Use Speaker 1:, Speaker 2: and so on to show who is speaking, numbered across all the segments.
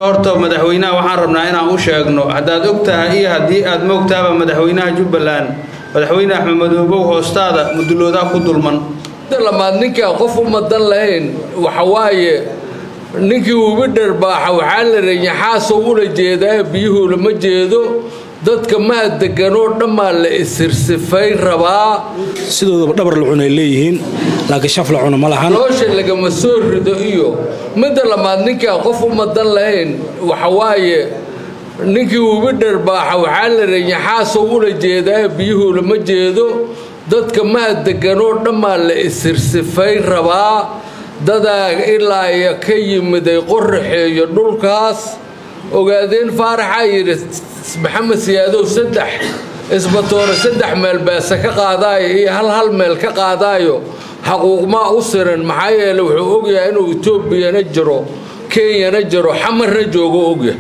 Speaker 1: horta madaxweynaha waxaan rabnaa inaan u sheegno haddaad og tahay iyo haddii aad moogtaaba madaxweynaha jubbaland madaxweyne axmed madoobow hoostaada muduloodaa ku dulman
Speaker 2: lamaad ninkaan qof u madan lahayn waxawaaye ninkii ubi dharbaaxa waxaa la rayaxaasoo ula jeedaa biyuhu lama jeedo dadka maa deganoo dhammaa la isirsifayn rabaa
Speaker 3: sidoodaba dhabar la cunay leeyihiin laakiin shaf la cuno ma lahan
Speaker 2: loosha lagama soo rido iyo midda lamaad ninkaan qof u madan lahayn waxawaaye ninkii ubi dharbaaxa waxaa la rayaxaasoo ula jeedaa biyuhu lama jeedo dadka maa deganoo dhammaa la isirsifayn rabaa dadaa ilaa iyo ka yimiday qoraxeeyo dhulkaas ogaadeen faaraxaa yidhi maxamed siyaadow saddex isbatoore saddex meel beese ka qaadaayo iyo hal hal meel ka qaadaayo xaquuqmaa u siran maxaa yeele wuxuu ogyahay inuu etoobiyana jiro kenyana jiro xamarna joogo ogyahay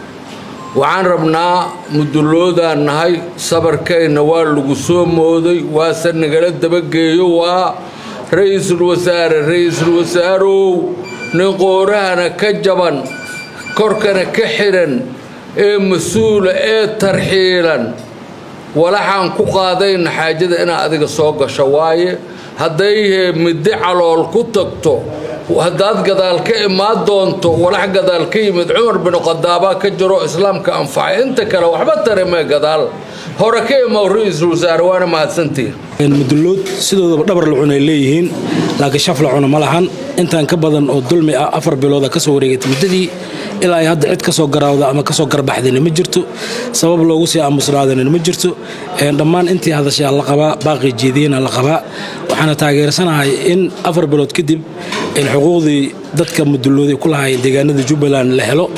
Speaker 2: waxaan rabnaa muduloodaan nahay sabarkayna waa lagu soo mooday waase nagala dabageeyo waa ra-iisul wasaare ra-iisul wasaarow nin qoorahana ka jaban korkana ka xidhan ee mas-uula ee tarxiilan walaxaan ku qaadayna xaajada inaad adiga soo gasho waaye hadday middi calool ku tagto haddaad gadaal ka imaan doonto walax gadaal ka yimid cumar bin khadaabaa ka jiro islaamka anfacay inta kale waxba taremee gadaal hore ka imaw ra-iisul wasaare waana mahadsantihin
Speaker 3: mudulood sidoodaba dhabar la cunay leeyihiin laakiin shaf la cuno ma lahan intaan ka badan oo dulmi ah afar bilooda ka soo wareegatay muddadii ilaa ay hadda cid ka soo garaawda ama ka soo garbaxdayna ma jirto sabab loogu sii aamusnaadana ma jirto dhammaan intii hadashaa la qabaa baaqii jeediyena la qabaa waxaana taageersanahay in afar bilood kadib in xuquuqdii dadka mudulooday ku lahaayeen deegaanada jubbaland la helo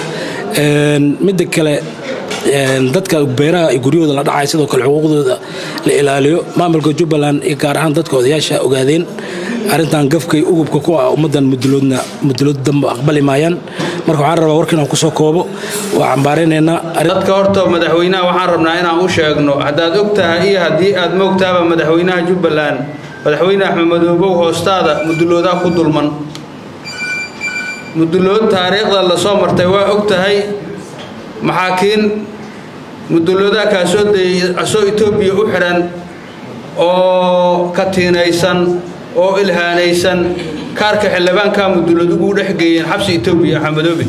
Speaker 3: midda kale dadka beeraha guryahooda la dhacay sidoo kale xuquuqdooda la ilaaliyo maamulka jubbaland iyo gaar ahaan dadka odayaasha ogaadeen arrintan gafkay ugubka ku ah ummaddan muduloodna mudulood damba aqbali maayaan marka waxaan rabaa warka inaan kusoo koobo waa cambaaraynaynaa
Speaker 1: dadka horta madaxweynaha waxaan rabnaa inaan u sheegno haddaad og tahay iyo haddii aad moogtaaba madaxweynaha jubbaland madaxweyne axmed madoobow hoostaada muduloodaa ku dulman mudulood taariikhda lasoo martay waa og tahay maxaakiin muduloodaa kaasoo dayay asoo etoobiya u xidhan oo katiinaysan oo ilhaanaysan kaarka xildhibaankaa mudulood ugu dhex geeyeen xabsi etoobiya axmedoobe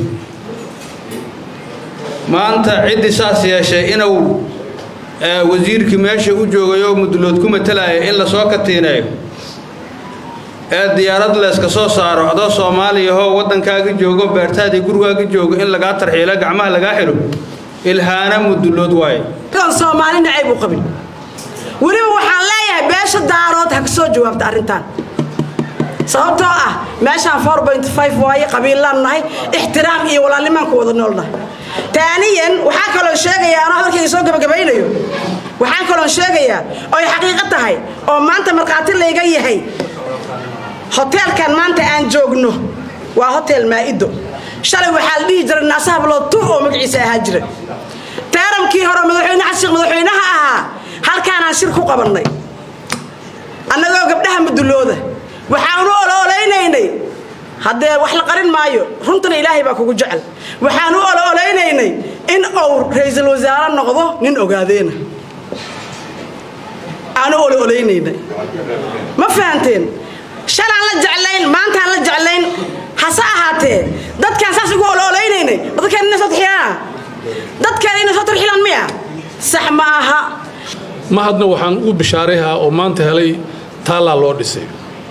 Speaker 1: maanta ciddii saas yeeshay inuu wasiirkii meesha u joogay oo mudulood ku matalaya in lasoo katiineeyo ee diyaarad layska soo saaro adoo soomaaliyahoo waddankaaga joogo beertaadii gurigaaga joogo in lagaa tarxiilo gacmaha lagaa xidho ilhaana mudulood waaye
Speaker 4: soomaali nacayb u qabin weliba waxaan leeyahay beesha daarood ha ka soo jawaabta arrintan sababtoo ah meeshaan waaye qabiillaan nahay ixtiraam iyo walaalnimaan ku wada noolnahay taaniyan waxaa kaloo sheegayaa anoo hadalkayga soo gabagabaynayo waxaan kaloo sheegayaa oy xaqiiqo tahay oo maanta markhaati layga yahay hoteelkan maanta aan joogno waa hotel maa'ido shalay waxaa la dhihi jiray naasaha bilood tu oo magaciisa ahaa jira taaramkii hore madaxweyne xasan sheekh madaxweynaha ahaa halkaanaan shir ku qabannay annagoo gabdhaha mudulooda waxaan u olooleynaynay haddee wax la qarin maayo runtana ilaahay baa kugu jecel waxaan u olooleynaynay in uu ra-iisul wasaare noqdo nin ogaadeena aan u olooleynaynay ma fahanteen shalaan la jeclayn maantaan la jeclayn hase ahaatee dadkaan saas ugu olooleynaynay dadkaan inay soo tarxilaan dadkaan inay soo tarxilaan miya sax ma aha
Speaker 5: mahadna waxaan ugu bishaarayhaa oo maanta helay taallaa loo dhisay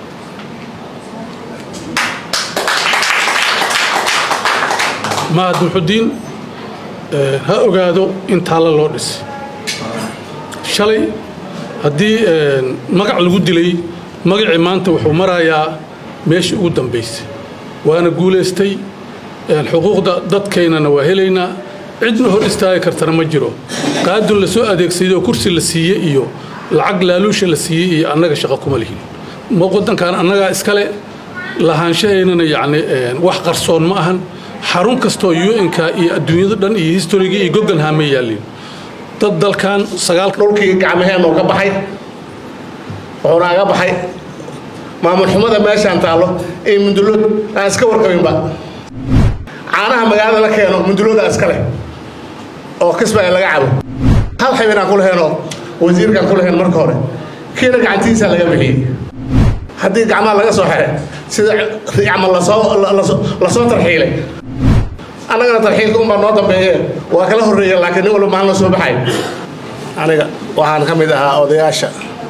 Speaker 5: mahad muxudiin ha ogaado in taalla loo dhisay shalay haddii magac lagu dilay magacii maanta wuxuu marayaa meeshii ugu dambaysay waana guulaystay xuquuqda dadkaynana waa helaynaa cidna hor istaagi kartana ma jiro qaadun la soo adeegsaday oo kursi la siiye iyo lacag laaluusha la siiyey iyo annaga shaqo kuma lihin waddankan annagaa iskale lahaanshahaynana yacni wax qarsoon ma ahan xarun kastoo un-ka iyo adduunyada dhan iyo historiga iyo gogolhaa ma yaalin dad dalkan sagaal
Speaker 6: dhulkii gacmaheen oo ka baxay wuxuuna aga baxay maamul xumada meeshaan taallo iyo mundulood aan iska warqabinba caanaha magaalada la keeno mundulooda iska leh oo kismaayo laga cabo hal xibinaan ku laheenoo wasiirkaan ku lahayn marka hore kiina gacantiisa laga bixiyey haddii gacmaha laga soo xere sida camal lasoo lasoo tarxiilay annagana tarxiilka unbaa noo dambeeye waa kala horreeya laakiin nin walba maalin la soo baxay aniga waxaan ka mid ahaa odayaasha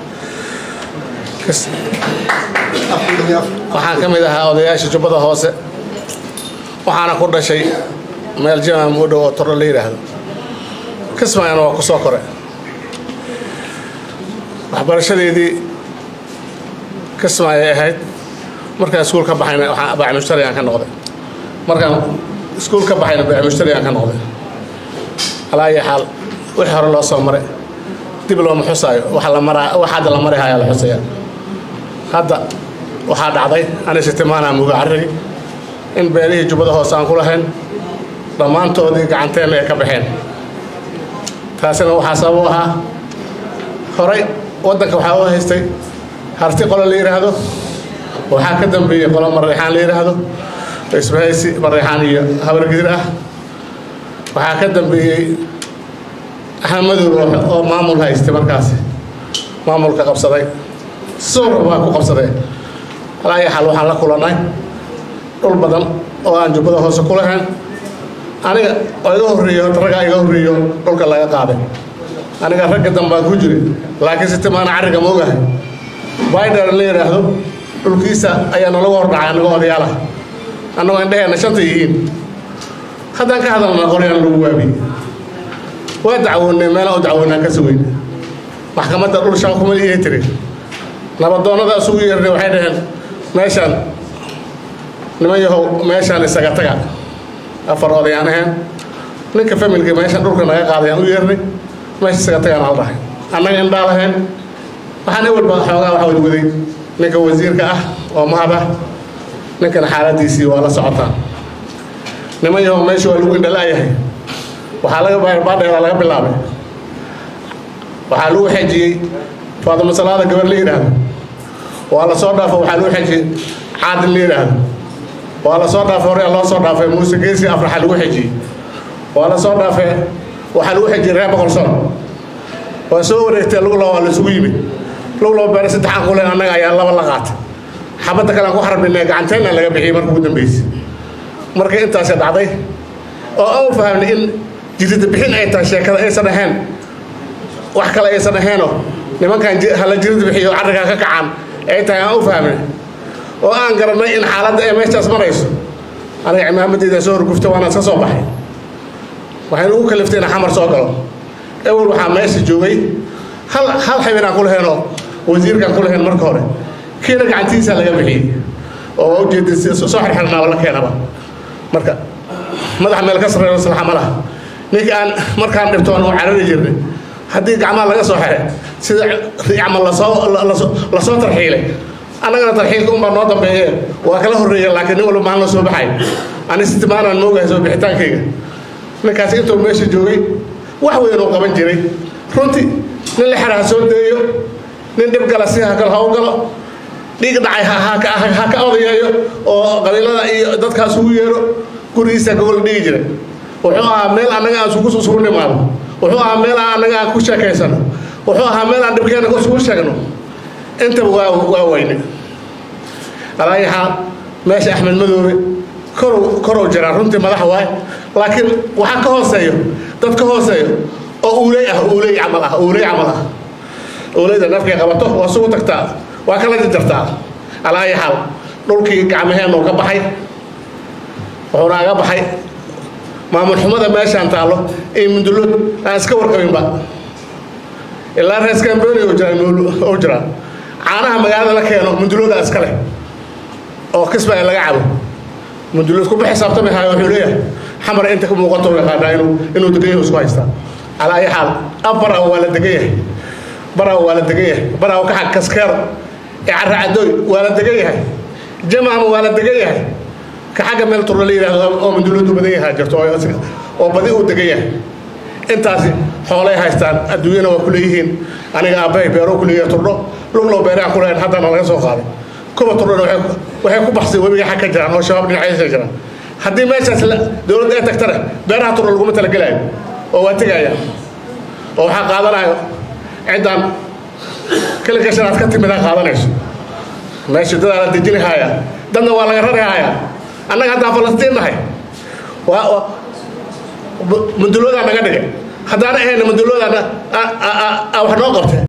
Speaker 6: waxaan ka mid ahaa odayaasha jubbada hoose waxaana ku dhashay meel jimam u dhow oo torro la yidhaahdo kismaayana waa ku soo kore waxbarashadeedii kismaayay ahayd markaan iskuul ka baxayna baaci mushtarigaan ka noqday markaan iskuul ka baxayna baaci mushtarigaan ka noqday alaa iyo xaal wixii hore loo soo maray dib looma xusaayo waxa la maraa wax hadda la mari hayaa la xusaya hadda waxaa dhacday ani sitimaanaa muga carrigi in beelihii jubbada hoose aan ku lahayn dhammaantoodii gacanteenna ay ka baxeen taasina waxaa sabab u ahaa horay waddanka waxaa u haystay harti qolo la yidhaahdo waxaa ka dambeeyey qolo mareexaan la yidhaahdo isbahaysi mareexaan iyo habargidir ah waxaa ka dambeeyey axmadow oo maamul haystay markaasi maamulka qabsaday suuqa baa ku qabsadee alaayo xal waxaan la kulannay dhul badan oo aan jubbada hoose ku lahayn aniga oo iga horreeyo raggaa iga horreeyo dhulka laga qaaday aniga ragga dambaan ku jiray laakiin si timaana carriga ma ogahay baider la yidhaahdo dhulkiisa ayaa nalagu hordhacay annagoo odayaal ah annagoo indhaheenna shanta yihiin haddaan ka hadalna qoryaan lagu waabiyey waa dacwoonnay meelaan u dacwoonnaa ka sugeyn maxkamadda dhul shan kuma iyay tiri nabadoonnada isugu yeernay waxay dhaheen meeshaan niman yahow meeshaan isaga taga afar odayaan ahayn ninka familka meeshaan dhulka naga qaadayaan u yeernay meesha isaga tagaan hal dhahay annaga indhaa lahayn waxaan ewelba xoogaa waxa wadwaday ninka wasiirka ah oo mahad ah ninkana xaaladiisii waa la socotaa niman yahow meesha waa lagu indhala'yahay waxaa laga baadheeraa laga bilaabay waxaa lagu xejiyey faadimo salaada gabar la yidhaahdo waa la soo dhaafo waxaa lagu xejiyey caadin la yidhaahdo waa la soo dhaafay hore loo soo dhaafay muuse geesi afraxa lagu xejiyey waa la soo dhaafay waxaa lagu xejiyey reer boqolson waa soo wareegtay lugla waa la isugu yimid lugla beere saddexaan ku leen annaga ayaa laba la qaatay xabadda kale aan ku xarbinay gacanteena laga bixiyey marka ugu dambeysay marka intaasi dhacday oo aan fahamnay in jirida bixin ay tahay sheekada aysan ahayn wax kale aysan ahaynoo nimankan hala jirida bixiyo carrigaa ka kacaan ay tahay aan u fahmnay oo aan garanay in xaaladda ay meeshaas marayso aniga cimaamadeeda soo horgufta waana iska soo baxay waxaynu ugu kaliftay inaan xamar soo galo ewel waxaa meesha joogay hal hal xibinaan ku laheenoo wasiirkaan ku lahayn marka hore kiina gacantiisa laga bixiyey oo ujeedin soo xirxirnaaba la keenaba marka madaxa meel ka sarreeyo salaxa ma laha ninka aan markaan dhibtoon oo carari jirnay haddii gacmaha laga soo xere sida camal lasoo lasoo tarxiilay annagana tarxiilka unbaa noo dambeeye waa kala horreeya laakiin nin walba maalin la soo baxay ani sitimaanaan moogahay soo bixitaankayga ninkaasi intuu meesha joogay wax weyn uu qaban jiray runtii nin la xera ha soo deeyo nin dhib gala si ha ha u galo dhiig dhacay ha ka odayeeyo oo qabiilada iyo dadkaas ugu yeero gurigiisa gogol dhigi jiray wuxuu ahaa meel annaga aan isugu isugu nimaado wuxuu ahaa meel aan annaga aan ku sheekaysano wuxuu ahaa meel aan dhibkeena isugu sheegno intaba waa waa weyne alaayaxaa meesha axmed madoobe korow korow jiraa runtii madax waay laakiin waxaa ka hooseeyo dad ka hooseeyo oo uuley ah uuley camal ah uuley camal ah uuleyda nafkay qabato waa sugu tagtaa waa kala jarjartaa alaayaxaal dhulkii gacmaheennu ka baxay wuxuuna aga baxay maamul xumada meeshaan taallo iyo mundulood aan iska warqabinba ilaa rees kambeni oo jiraa caanaha magaalada la keeno mundulooda iska leh oo kismaayo laga cabo mundulood kuma xisaabtami hayo wuxuu leeyahay xamar inta ka muuqato yaqaanaa inuu inuu degan yahay isku haystaa calaa ayi xaal ab baraw waa la degan yahay baraw waa la degan yahay baraw ka xag kaskeero ee carra cadooy waa la degan yahay jamaama waa la degan yahay ka xagga meel turla la yidhaahdo oo munduloodu badan yahaa jirto oo badi uu degan yahay intaasi xoolay haystaan adduunyana waa ku leeyihiin aniga aabbahay beero ku leeyahay turdho luglow beeraha ku leeyahay haddana laga soo qaaday kuwa turdhona waxay ku baxsay webiga xag ka jiraan oo shabaab dhinacyadiisa jiraan haddii meeshaas dowladda ay tagtana beeraha tura laguma talagelaayo oo waa tegaya oo waxaa qaadanayo ciddaan kalikashanaad ka timid aa qaadanayso meesha dadaa la dejinahaya dadna waa laga rarihaya annaga haddaan falastiin nahay waa muduloodaa naga dhigay haddaan ahayna muduloodaa wax noo qabtay